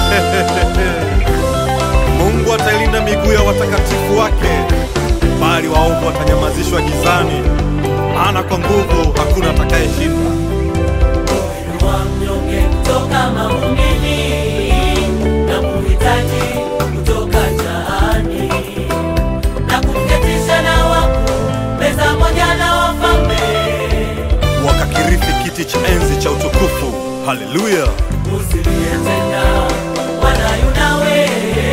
Mungu atailinda miguu ya watakatifu wake, bali waovu watanyamazishwa gizani, maana kwa nguvu hakuna atakayeshinda. wa mnyonge kutoka mavumbini na kuhitaji kutoka jaani na kumketisha na wakuu meza moja na wafalme Wakakirithi kiti cha enzi cha utukufu. Haleluya! usilie tena Bwana yu nawe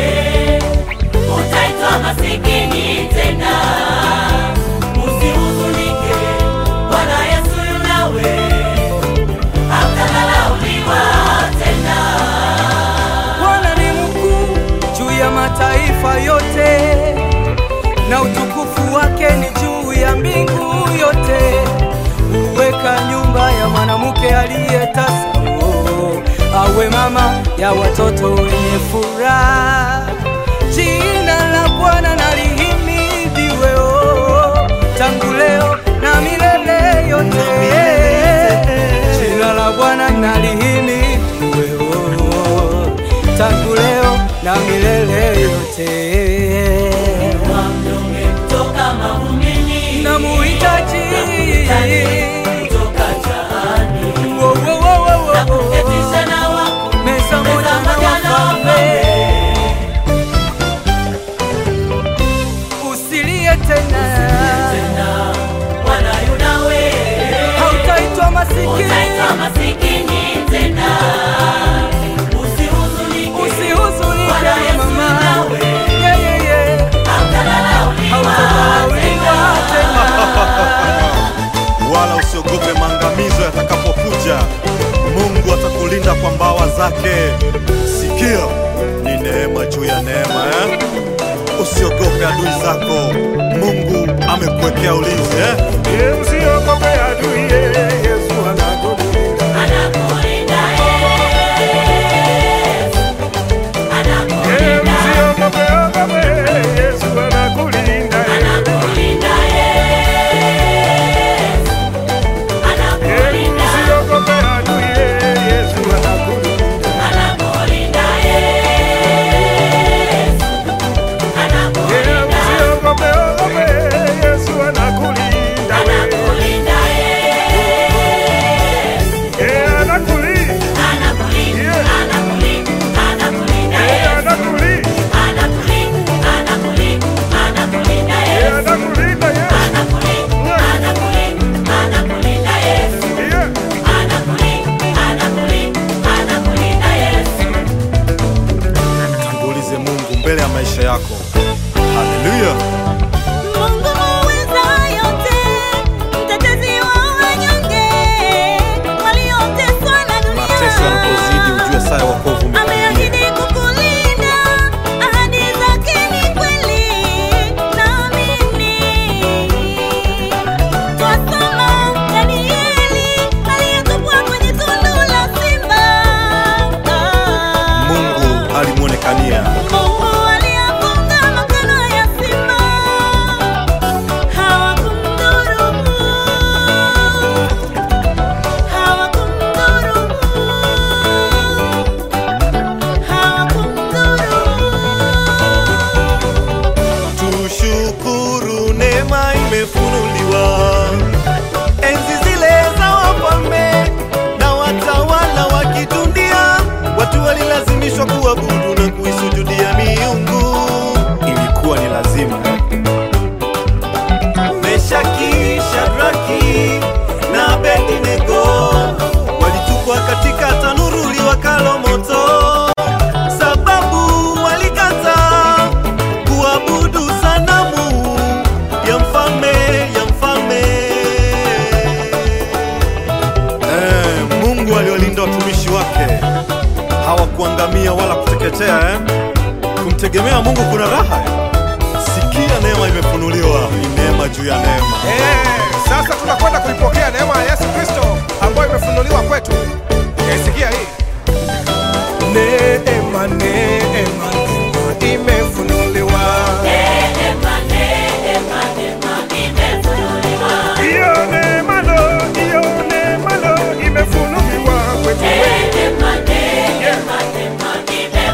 utaitwa masikini tena usihuzunike Bwana Yesu yu nawe hautadharauliwa tena Bwana ni mkuu juu ya mataifa yote, na utukufu wake ni juu ya mbingu yote. Huweka nyumba ya mwanamke aliyetasa, oh, awe mama ya watoto wenye furaha. Jina la Bwana na lihimidiwe, oh, tangu leo na milele yote. Jina la Bwana na lihimidiwe, oh, tangu leo na milele yote. wa mnyonge kutoka mavumbini Namuhitaji kutoka jaani Wo, wo, wo, wo, wo, na wo. kumketisha na wakuu meza moja meza na moja na wafalme. wafalme Usilie tena, tena Bwana yu nawe hautaitwa masikini, utaitwa masikini tena usihuzunike usihuzunike Bwana Yesu mama, nawe Yeah, yeah, yeah. hautadharauliwa hautadharauliwa tena tena. wala usiogope maangamizo yatakapokuja. Mungu atakulinda kwa mbawa zake. Sikia, ni neema juu ya neema eh? Usiogope adui zako, Mungu amekuwekea ulinzi eh? Usiogope adui, Yesu anakulinda. anakulinda Yesu anakulinda Usiogope, ogope, Yesu anakulinda. anakulinda Yesu anakulinda Usiogope adui, Yesu anakulinda. anakulinda Yesu anakulinda Usiogope, ogope, Yesu anakulinda. anakulinda Yesu Eh, anakulinda. anakulinda anakulinda anakulinda Eh, Yesu anakulinda. anakulinda anakulinda anakulinda Eh, Yesu anakulinda, Yesu. anakulinda anakulinda anakulinda Yesu Yeah. anakulinda anakulinda anakulinda Yesu Tangulize Mungu mbele ya maisha yako. Haleluya! Mungu muweza yote, mtetezi wa wanyonge, walioteswa na Mateso yanapozidi, dunia. ujue saa ya wokovu umekaribia. Ameahidi kukulinda, ahadi zake ni kweli, naamini. Twasoma Danieli aliyetupwa kwenye tundu la simba. Mungu alimwonekania Mungu aliyafunga makano ya simba, hawakumdhuru, hawakumdhuru, hawakumdhuru. Tushukuru, neema imefunuliwa. Enzi zile za wafalme na watawala wa kidunia, watu walilazimishwa kuabudu na kuisujudia miungu. Ilikuwa ni lazima. Meshaki, Shadraki na Abednego walitupwa katika tanuru liwakalo moto, sababu walikataa kuabudu sanamu ya mfalme ya mfalme. Eh, Mungu aliwalinda watumishi wake, hawakuangamia wala kuteketea eh? Kumtegemea Mungu kuna raha eh? Sikia, neema imefunuliwa, ni neema juu ya neema. Eh, sasa tunakwenda kuipokea neema ya Yesu Kristo ambayo imefunuliwa kwetu. Eh, sikia hii. Neema, neema, neema imefunuliwa. neema neema neema imefunuliwa Hiyo neema lo, hiyo neema lo imefunuliwa kwetu. neema neema neema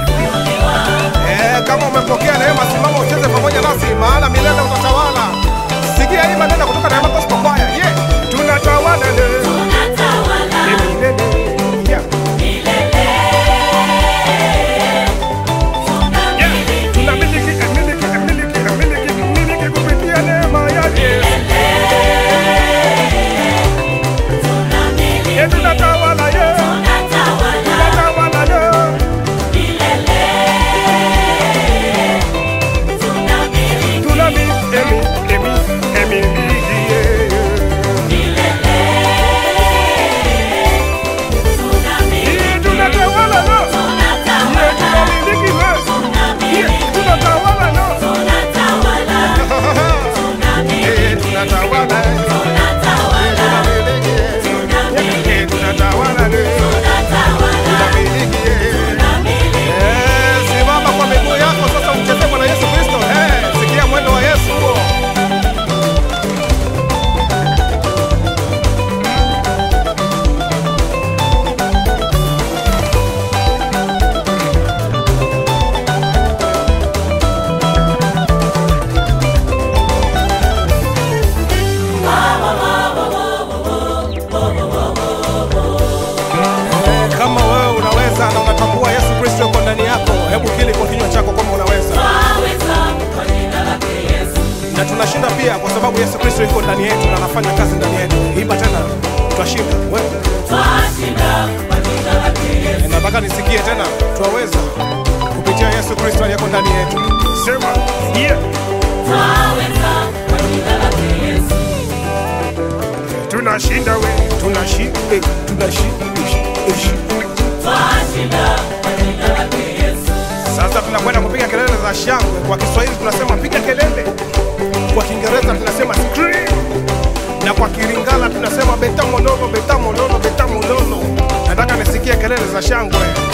sababu Yesu Kristo yuko ndani yetu na anafanya kazi ndani yetu. Imba tena, twashinda. Wewe twashinda kwa jina lake Yesu. nataka nisikie tena, twaweza kupitia Yesu Kristo aliyeko ndani yetu. Sema yeah. Twaweza kwa jina lake Yesu. Tunashinda we, tunashinda, eh, tunashinda, ish, ish. Twashinda kwa jina lake Yesu. Sasa tunakwenda kupiga kelele za shangwe. Kwa Kiswahili tunasema piga kelele, kwa Kiingereza tunasema scream, na kwa Kilingala tunasema beta mololo, beta mololo, beta mololo. Nataka nisikie kelele za shangwe.